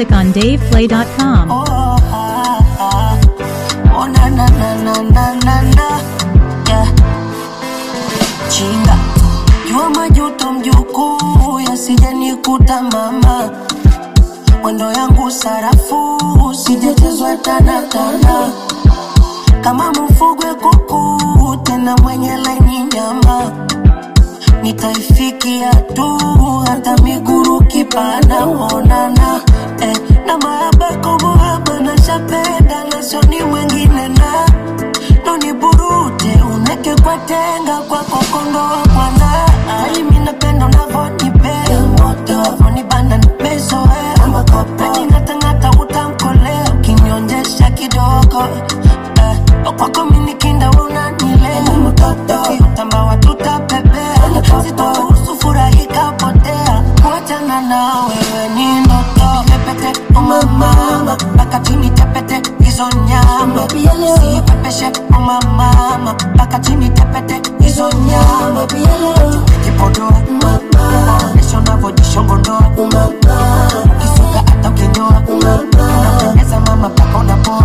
music on DavePlay.com. Oh, ah, ah. oh na na na na na na na yeah. Chinga jua majuto mjukuu yasijanikuta mama mwendo yangu sarafu sijachezwa tanatana kama mfugwe kuku tena mwenye laini nyama nitaifikia tu hata miguru kipana onana eh, na maabako muhaba na shapenda na soni mwengine na noni burute uneke kwa tenga kwa kokondoa bwana ali minapenda unavonipea unavonibana nimezoea najingatangata utamkolea ukinionyesha kidogo eh, kwako minikinda unanilea ukiutamba tutapepea sitoruhusu furahika potea kuachana na wewe ni ndoto pepete umamama mpaka chini tepete hizo nyama sipepeshe umamama mpaka chini tepete hizo nyama kipodoa onesha unavyojishongondoa kisuka hata ukinyoa unapendeza mama mpaka unapoa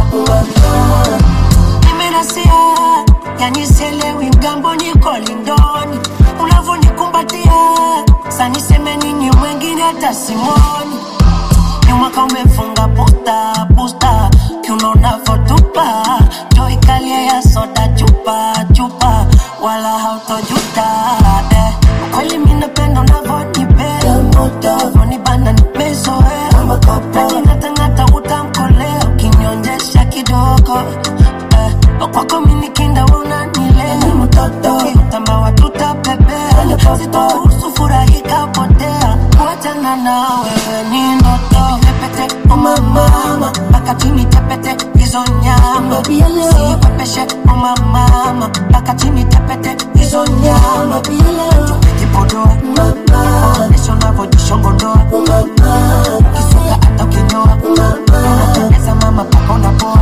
nimerasia yani sielewi mgambo niko lindoni unavyonikumbatia saniseme nini mwengine hata simoni nyumaka umefunga pusta pusta kiuno unavotupa joikalia ya soda chupa chupa wala hautojuta eh. kweli minapenda unavonipea unavonibana nimezoea najingatangata utamkolea ukinionyesha kidogo eh. kwako minikinda unanilea ukiutamba watutapepea sitoruhusu furahika potea kuachana na wewe ni ndoto pepete umamama mpaka chini tepete hizo nyama sipepeshe umamama mpaka chini tepete hizo nyama kipodoa onesha unavyojishongondoa kisuka hata ukinyoa unapendeza mama mpaka unapoa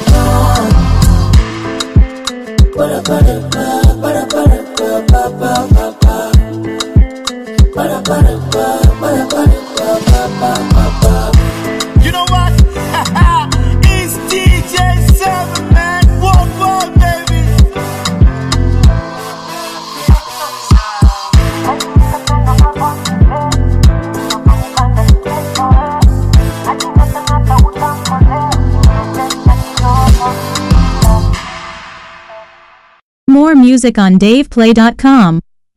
You know what? it's DJ Seven Man. Worldwide, baby. More music on DavePlay.com.